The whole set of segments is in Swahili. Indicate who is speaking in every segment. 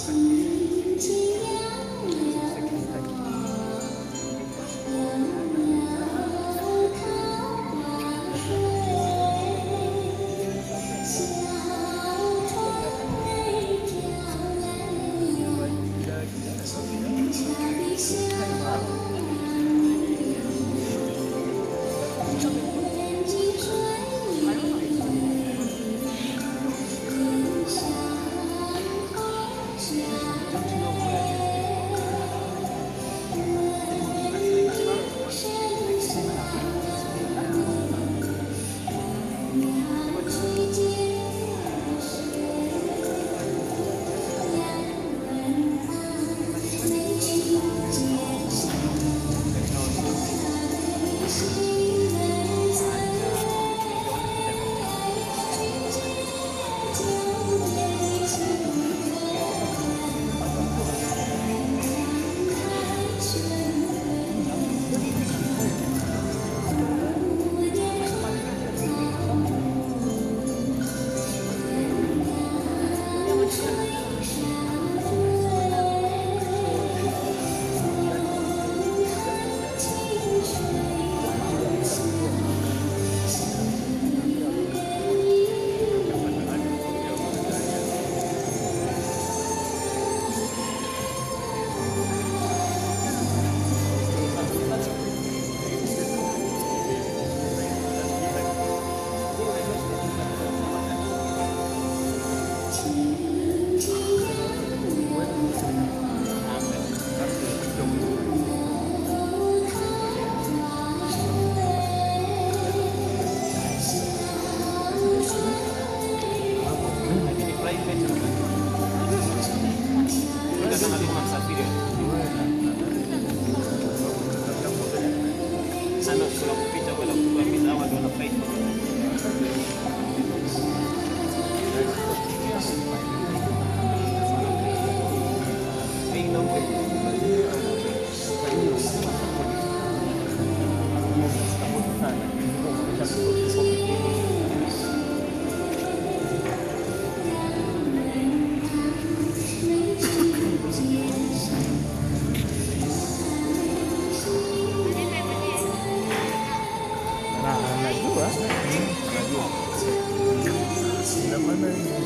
Speaker 1: Ina maana hii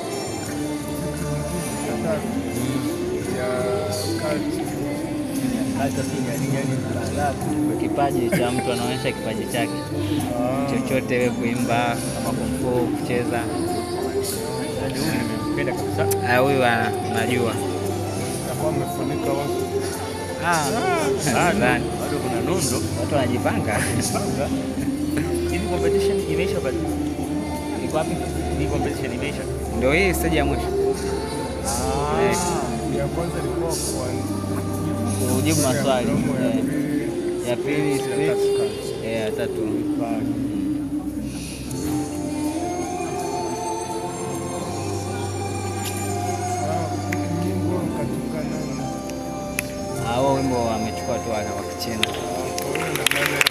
Speaker 1: ya
Speaker 2: Kipaji cha mtu anaonyesha kipaji chake chochote, we kuimba kama kumfu, kucheza.
Speaker 1: nimempenda kabisa,
Speaker 2: Ah, Huyu ana- najua
Speaker 1: takuwa amefunika watu
Speaker 2: Ah,
Speaker 1: bado
Speaker 2: nadhani.
Speaker 1: bado kuna nondo
Speaker 2: watu wanajipanga.
Speaker 1: hivi. Competition imeisha bado?
Speaker 2: Iko wapi?
Speaker 1: Hii competition imeisha?
Speaker 2: Ndio hii stage ya mwisho Eh.
Speaker 1: ya kwanza ilikuwa kwa
Speaker 2: kujibu maswali
Speaker 1: mdomo, ya
Speaker 2: Eh,
Speaker 1: pili
Speaker 2: ya pili
Speaker 1: ya
Speaker 2: speech,
Speaker 1: tatu kazi.
Speaker 2: eh, ya tatu
Speaker 1: Bado. Ah, nyimbo katika nani?
Speaker 2: Ah, huo wimbo amechukua tu wa wa Kichina.
Speaker 1: Ah, kwa hiyo ina maana